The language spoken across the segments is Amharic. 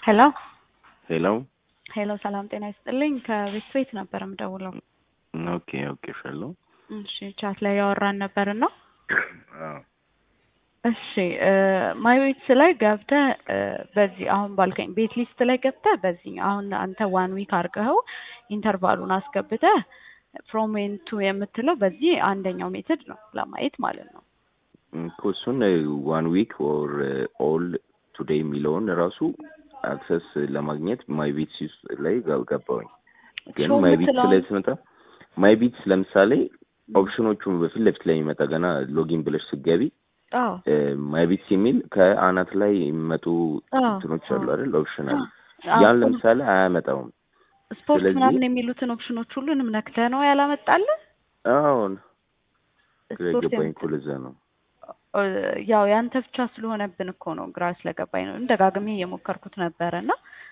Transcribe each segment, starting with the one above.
ሄሎ ሄሎ ሄሎ፣ ሰላም ጤና ይስጥልኝ። ከቤት ቤት ነበር የምደውለው። ኦኬ ኦኬ ሸሎ እሺ፣ ቻት ላይ ያወራን ነበር እና አዎ እሺ ማይ ቤትስ ላይ ገብተህ በዚህ አሁን ባልከኝ ቤት ሊስት ላይ ገብተህ በዚህ አሁን አንተ ዋን ዊክ አድርገኸው ኢንተርቫሉን አስገብተህ ፍሮም ዌን ቱ የምትለው በዚህ አንደኛው ሜትድ ነው ለማየት ማለት ነው። እኮ እሱን ዋን ዊክ ኦር ኦል ቱዴይ የሚለውን ራሱ አክሰስ ለማግኘት ማይ ቢትስ ላይ ገባሁኝ። ግን ሾው ማይ ቢትስ የምትለውን- ላይ ስመጣ ማይ ቢትስ ለምሳሌ ኦፕሽኖቹን በፊት ለፊት ላይ የሚመጣ ገና ሎጊን ብለሽ ስትገቢ አዎ ማይ ቢትስ የሚል ከአናት ላይ የሚመጡ አዎ፣ እንትኖች አሉ አዎ። አይደል? ኦፕሽናል አዎ፣ ያን ለምሳሌ አያመጣውም። ስፖርት ስለዚህ- ምናምን የሚሉትን ኦፕሽኖች ሁሉንም ነክተህ ነው ያላመጣልህ? አሁን ግራ ስፖርት የገባኝ የምት- እኮ ለዛ ነው። እ፣ ያው ያንተ ብቻ ስለሆነብን እኮ ነው ግራ ስለገባኝ ነው። ደጋግሜ እየሞከርኩት ነበረ እና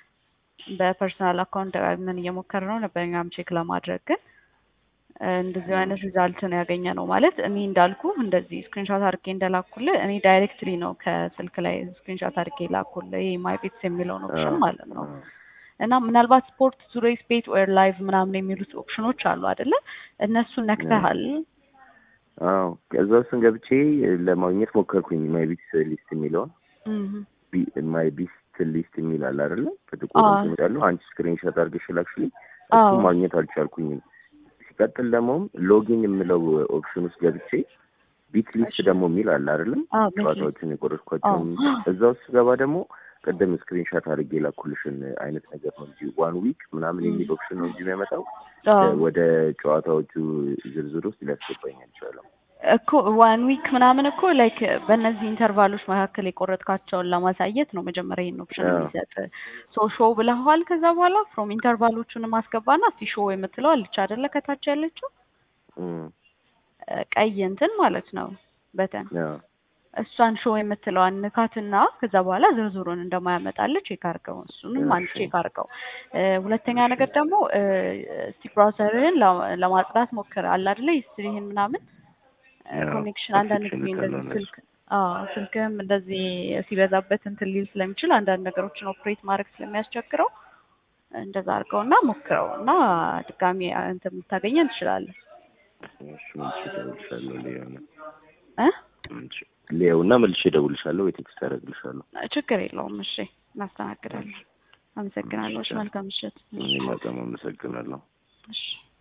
በፐርሰናል አካውንት ደጋግመን እየሞከር ነው ነበር እኛም ቼክ ለማድረግ ግን እ፣ እንደዚህ አይነት ሪዛልት ነው ያገኘ ነው ማለት እኔ እንዳልኩ እንደዚህ ስክሪንሾት አድርጌ እንደላኩልህ እኔ ዳይሬክትሊ ነው ከስልክ ላይ ስክሪንሾት አድርጌ ላኩልህ ይሄ ማይ ቤትስ የሚለውን ኦፕሽን ማለት ነው። እና ምናልባት ስፖርት ዙሬስ ቤት ኦር ላይቭ ምናምን የሚሉት ኦፕሽኖች አሉ አይደለ? እነሱን ነክተሃል። አዎ ከዛ ውስጥ ገብቼ ለማግኘት ሞከርኩኝ ማይ ቢትስ ሊስት የሚለውን እም፣ ማይ ቢስት ሊስት የሚል አለ አይደለ? በጥቁር አዎ። እንትን ያለው አንቺ ስክሪንሾት አድርገሽ ላክሽልኝ። አዎ። እሱም ማግኘት አልቻልኩኝም። ሲቀጥል ደግሞ ሎጊን የምለው ኦፕሽን ውስጥ ገብቼ ቢት ሊስት እሺ። ደግሞ የሚል አለ አይደለም? አዎ፣ ቤት ሊስት። ጨዋታዎችን የቆረጥኳቸውን አዎ። እዛ ውስጥ ገባ ደግሞ ቅድም ስክሪንሾት አድርጌ ላኩልሽን አይነት ነገር ነው እንጂ ዋን ዊክ ምናምን የሚል ኦፕሽን ነው እንጂ የሚያመጣው አዎ። ወደ ጨዋታዎቹ ዝርዝር ውስጥ ሊያስገባኝ አልቻለም። እኮ ዋን ዊክ ምናምን እኮ ላይክ በእነዚህ ኢንተርቫሎች መካከል የቆረጥካቸውን ለማሳየት ነው መጀመሪያ ይህን ኦፕሽን አዎ። የሚሰጥ። ሶ ሾው ብለኸዋል። ከዛ በኋላ ፍሮም ኢንተርቫሎቹን ማስገባና እስቲ ሾው የምትለው አለች አይደለ? ከታች ያለችው እም፣ እ፣ ቀይ እንትን ማለት ነው በተን አዎ። እሷን ሾው የምትለዋን ንካትና ከዛ በኋላ ዝርዝሩን እንደማያመጣልህ ቼክ አድርገው። እሱንም አንድ እሺ። ቼክ አድርገው። እ፣ ሁለተኛ ነገር ደግሞ እ፣ እስቲ ብራውዘርህን ለ- ለማጽዳት ሞክር አለ አይደለ? ሂስትሪህን ምናምን አዎ፣ ኮኔክሽን አንዳንድ ጊዜ ኮኔክሽን እንደዚህ ካለው ስልክ አዎ ስልክህም እንደዚህ ሲበዛበት እንትን ሊል ስለሚችል አንዳንድ ነገሮችን ኦፕሬት ማድረግ ስለሚያስቸግረው እንደዛ አድርገውና ሞክረው እና ድጋሚ እንትን የምታገኘን ትችላለህ እሺ፣ መልሼ እደውልልሻለሁ። ሊያው ነው እ ሊያው እና መልሼ እደውልልሻለሁ ወይ ቴክስት አደርግልሻለሁ። ችግር የለውም። እሺ እናስተናግዳለን። አመሰግናለሁ። እሺ መልካም ምሽት። እኔም በጣም አመሰግናለሁ። እሺ